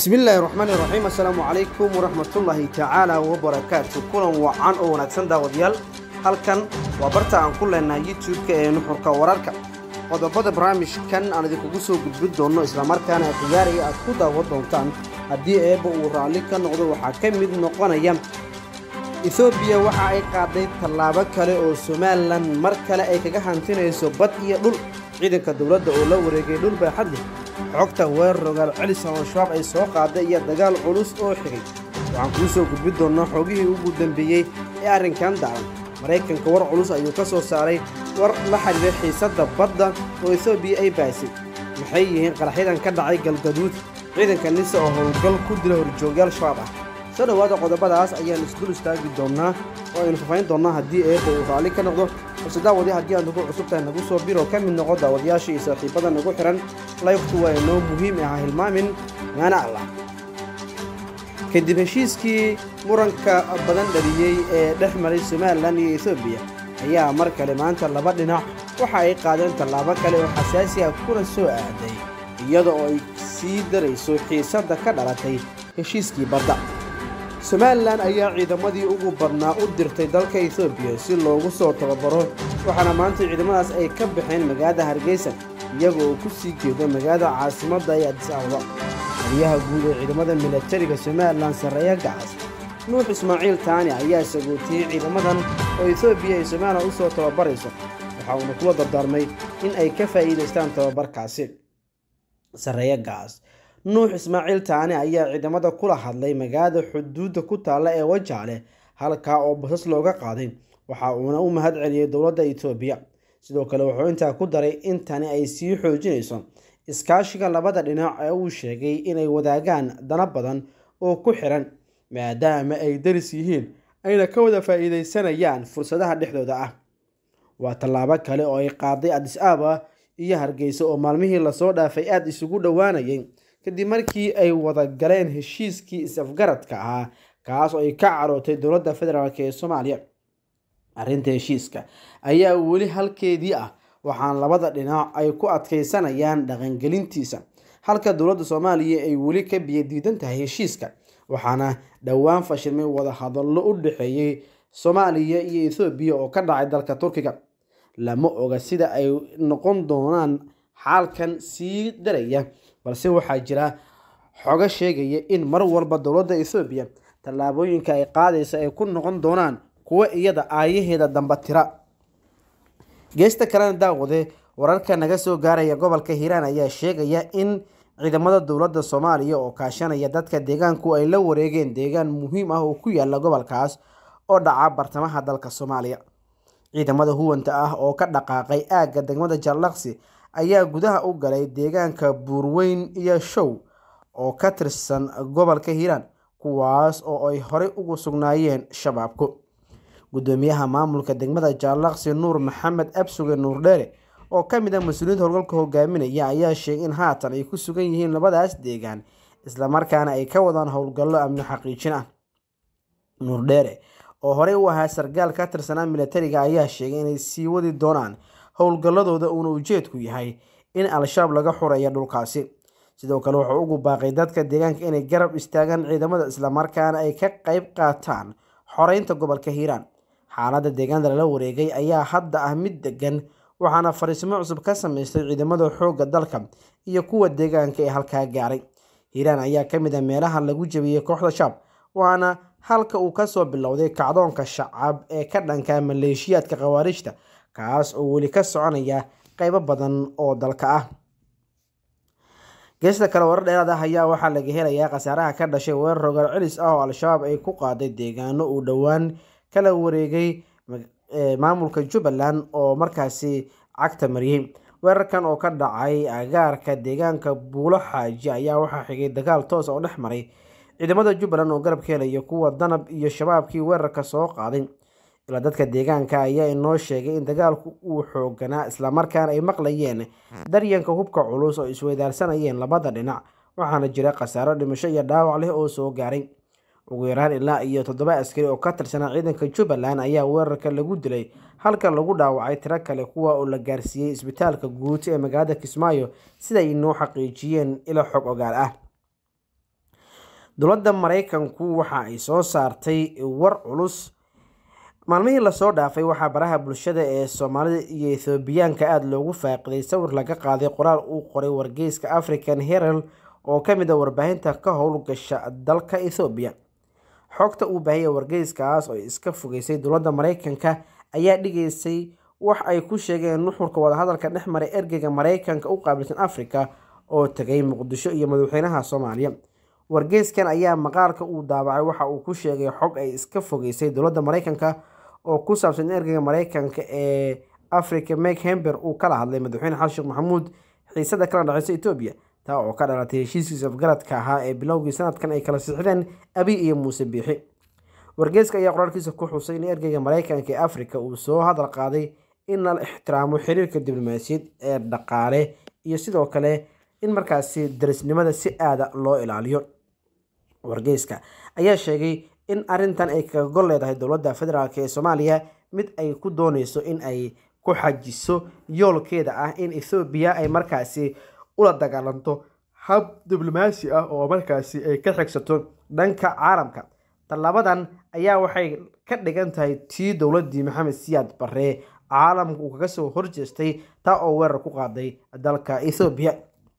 bismillaahi raxmaani raxiim assalaamu calaykum waraxmatullaahi tacaala wabarakaatu kulan wacan oo wanaagsan daawadayaal halkan waa barta aan ku leenahay youtube-ka ee nuxurka wararka qodobada barnaamijkan aan idinkugu soo gudbin doonno islamarkaana khiyaariga aad ku daawan doontaan haddii eebba uu raalli ka noqdo waxaa ka mid noqonaya etoobiya waxa ay qaaday tallaabo kale oo somalilan mar kale ay kaga hantinayso bad iyo dhul ciidanka dowladda oo la wareegay dhul baaxad leh xogta weerar rogaal celis oo al-shabaab ay soo qaaday iyo dagaal culus oo xigay waxaan kuu soo gudbin doonnaa xogihii ugu dambeeyey ee arrinkan daalan maraykanka war culus ayuu ka soo saaray war la xidhiira xiisadda badda oo etoobiya ay baasay maxay yihiin qaraxyadan ka dhacay galgaduud ciidanka nisa oo howlgal ku dila horjoogyaal shabaab ah soo dhowaada qodobadaas ayaan isdul istaagi doonnaa oo aynu fafayn doonnaa haddii eebba uu raalli ka noqdo balse daawadi haddii aad nagu cusub tahay nagu soo biro ka mid noqo daawadayaasha iyo saaxiibada nagu xihan laybtu waa inoo muhiim ah hilmaamin maana allah kadib heshiiskii muranka badan dhaliyey ee dhex maray somalilan iyo etoobiya ayaa mar kale maanta laba dhinac waxa ay qaadeen tallaabo kale oo xasaasi ah kuna soo aaday iyada oo ay sii darayso xiisadda ka dhalatay heshiiskii badda somalilan ayaa ciidamadii ugu badnaa u dirtay dalka etoobiya si loogu soo tababaro waxaana maanta ciidamadaas ay ka baxeen magaalada hargeysa iyaga oo ku sii jeedo magaalada caasimadda ee adis ababa taliyaha guud ee ciidamada milatariga somalilan sarreeya gacas nuux ismaaciil taani ayaa sagootiyey ciidamadan oo etoobiya ay somalilan u soo tababarayso waxa uuna kula dardaarmay in ay ka faa'iidaystaan tababarkaasi sarreeya gacas nuux ismaaciil taani ayaa ciidamada kula hadlay magaalada xuduudda ku taalla ee wajaale halkaa oo basas looga qaaday waxa uuna u mahad celiyey dowladda etoobiya sidoo kale wuxuu intaa ku daray in tani ay sii xoojinayso iskaashiga labada dhinac ee uu sheegay inay wadaagaan dana badan oo ku xiran maadaama ay daris yihiin ayna ka wada faa'iidaysanayaan fursadaha dhexdooda ah waa tallaabo kale oo ay qaaday adis aaba iyo hargeysa oo maalmihii lasoo dhaafay aada isugu dhowaanayay kadib markii ay wada galeen heshiiskii is-afgaradka ahaa kaas oo ay ka carootay dowladda federaalk ee soomaaliya arrinta heshiiska ayaa weli halkeedii ah waxaana labada dhinac ay ku adkaysanayaan dhaqangelintiisa halka dowladda soomaaliya ay weli ka biyadiidan tahay heshiiska waxaana dhowaan fashilmay wada hadallo u dhexeeyey soomaaliya iyo ethoobiya oo ka dhacay dalka turkiga lama oga sida ay noqon doonaan xaalkan sii daraya balse waxaa jira xogo sheegaya in mar walba dowladda ethoobiya tallaabooyinka ay qaadaysa ay ku noqon doonaan kuwo iyada aayaheeda damba tira geesta kalena daawade wararka naga soo gaaraya gobolka hiiraan ayaa sheegaya in ciidamada dowladda soomaaliya oo kaashanaya dadka deegaanku ay la wareegeen deegaan muhiim ah oo ku yaala gobolkaas oo dhaca bartamaha dalka soomaaliya ciidamada huwanta ah oo ka dhaqaaqay aagga degmada jallaqsi ayaa gudaha u galay deegaanka buurweyn iyo show oo ka tirsan gobolka hiiraan kuwaas oo ay horey ugu sugnaayeen shabaabku gudoomiyaha maamulka degmada jaalaqsi nuur maxamed absuge nuur dheere oo ka mid ah mas-uuliyiinta howlgalka hogaaminaya ayaa sheegay in haatan ay ku sugan yihiin labadaas deegaan islamarkaana ay ka wadaan howlgallo amni xaqiijin ah nuur dheere oo horey u ahaa sargaal ka tirsanaa milatariga ayaa sheegay inay sii wadi doonaan howlgalladooda uuna ujeedku yahay in al-shabaab laga xureeya dhulkaasi sidoo kale wuxuu ugu baaqay dadka deegaanka inay garab istaagaan ciidamada islamarkaana ay ka qeyb qaataan xoreynta gobolka hiiraan xaaladda deegaanada lala wareegay ayaa hadda ah mid degan waxaana fariismo cusub ka sameystay ciidamada xoogga dalka iyo kuwa deegaanka ee halkaa gaaray hiiraan ayaa ka mid ah meelaha lagu jebiyey kooxda shaab waana halka uu kasoo bilowday kacdoonka shacab ee ka dhanka maleeshiyaadka khawaarijta kaas oo weli ka soconaya qeybo badan oo dalka ah geesta kale warar dheeraad ah ayaa waxaa laga helayaa khasaaraha ka dhashay weerar rogaal celis ah oo al-shabaab ay ku qaaday deegaano uu dhowaan kala wareegay maamulka jubbaland oo markaasi cagta mariyey weerarkan oo ka dhacay agaarka deegaanka buulo xaaji ayaa waxaa xigay dagaal toos oo dhex maray ciidamada jubbaland oo garab ka helaya kuwa danab iyo shabaabkii weerarka soo qaaday ilaa dadka deegaanka ayaa inoo sheegay in dagaalku uu xooganaa islamarkaana ay maqlayeen daryanka hubka culus oo isweydaarsanayeen labada dhinac waxaana jira khasaaro dhimasho iyo dhaawac leh oo soo gaaray ugu yaraan ilaa iyo toddoba askari oo ka tirsanaa ciidanka jubbaland ayaa weerarka lagu dilay halka lagu dhaawacay tiro kale kuwa oo la gaarsiiyey isbitaalka guud ee magaalada kismaayo siday inoo xaqiijiyeen ilo xog ogaal ah dowladda maraykanku waxa ay soo saartay war culus maalmihii lasoo dhaafay waxaa baraha bulshada ee soomaalida iyo ethoobiyaanka aada loogu faaqiday sawir laga qaaday qoraal uu qoray wargeyska african herald oo ka mid a warbaahinta ka howlgasha dalka ethoobiya xogta uu baahiyay wargeyskaas oo iska fogeysay dowladda maraykanka ayaa dhigaysay wax ay ku sheegeen nuxurka wadahadalka dhex maray ergeyga maraykanka u qaabilsan africa oo tegay muqdisho iyo madaxweynaha soomaaliya wargeyskan ayaa maqaalka uu daabacay waxa uu ku sheegay xog ay iska fogeysay dowladda maraykanka oo ku saabsan in ergeyga maraykanka ee africa mek hember uu kala hadlay madaxweyne xasan sheekh maxamuud xiisada kala dhexeysa etoobiya taa oo ka dhalatay heshiiskiisa afgaradka ahaa ee bilowgii sanadkan ay kala sixdeen abiy iyo muuse biixi wargeyska ayaa qoraalkiisa ku xusay in ergeyga maraykanka ee africa uu soo hadal qaaday in la ixtiraamo xiriirka diblomaasiyad ee dhaqaale iyo sidoo kale in markaasi darisnimada si aada loo ilaaliyo wargeyska ayaa sheegay in arintan ay kaga gol leedahay dowladda federaalk ee soomaaliya mid ay ku dooneyso in ay ku xajiso yoolkeeda ah in ethoobiya ay markaasi ula dagaalanto hab diblomaasi ah oo markaasi ay ka xigsato dhanka caalamka tallabadan ayaa waxay ka dhigan tahay tii dowladdii maxamed siyaad barre caalamka uu kaga soo horjeestay taa oo weerar ku qaaday dalka ethoobiya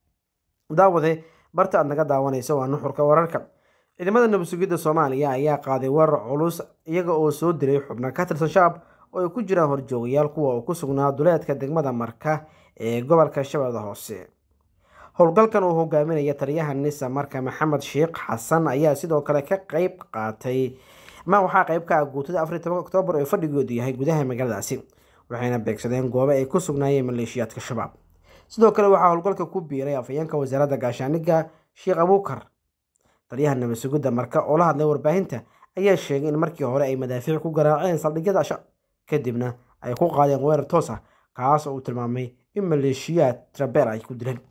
daawade barta aad naga daawanaysa waa nuxurka wararka ciidamada nabad sugidda soomaaliya ayaa qaaday weerar culus iyaga oo soo diray xubno ka tirsan shacab oo ay ku jiraan horjoogayaal kuwa uu ku sugnaa duleedka degmada marka ee gobolka shabeellada hoose howlgalkan uu hogaaminaya taliyaha nisa marka maxamed sheekh xasan ayaa sidoo kale ka qeyb qaatay ma waxaa qeyb ka ah guutada afar iyo tobanka oktoobar ee fadhigoodu yahay gudaha magaaladaasi waxayna beegsadeen goobo ay ku sugnaayeen maleeshiyaadka shabaab sidoo kale waxaa howlgalka ku biiray afhayeenka wasaaradda gaashaaniga sheekh abuukar taliyaha nabad sugidda marka oo la hadlay warbaahinta ayaa sheegay in markii hore ay madaafiic ku garaaceen saldhigyada shacab kadibna ay ku qaadeen weerar toos ah kaas oo uu tilmaamay in maleeshiyaad trabeer ay ku dileen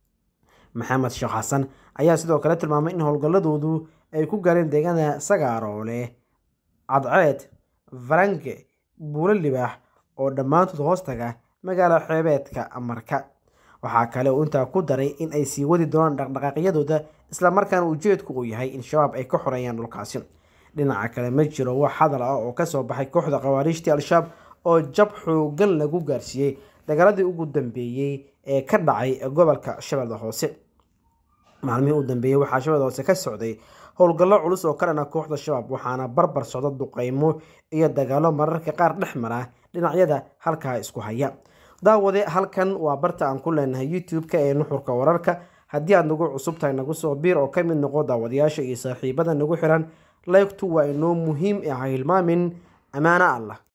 maxamed sheekh xasan ayaa sidoo kale tilmaamay in howlgalladoodu ay ku gaareen deegaanada sagaaroole cadceed farange buulo libaax oo dhammaantood hoostaga magaala xeebeedka marka waxaa kale uu intaa ku daray in ay sii wadi doonaan dhaqdhaqaaqyadooda islamarkaana ujeedku uu yahay in shabaab ay ka xoreeyaan dhulkaasi dhinaca kale ma jiro wax hadal ah oo kasoo baxay kooxda khawaariijtii al-shabaab oo jab xoogan lagu gaarsiiyey dagaaladii ugu dambeeyey ee ka dhacay gobolka shabeellada hoose maalmihii u dambeeyey waxaa shabeellada hoose ka socday howlgallo culus oo ka dhana kooxda shabaab waxaana barbar socda duqeymo iyo dagaalo mararka qaar dhex mara dhinacyada halkaa isku haya daawade halkan waa barta aan ku leenahay youtube-ka ee nuxurka wararka haddii aad nagu cusub tahay nagu soo biir oo ka mid noqo daawadayaasha iyo saaxiibada nagu xiran laygtu waa inoo muhiim ah hilmaamin ammaano allah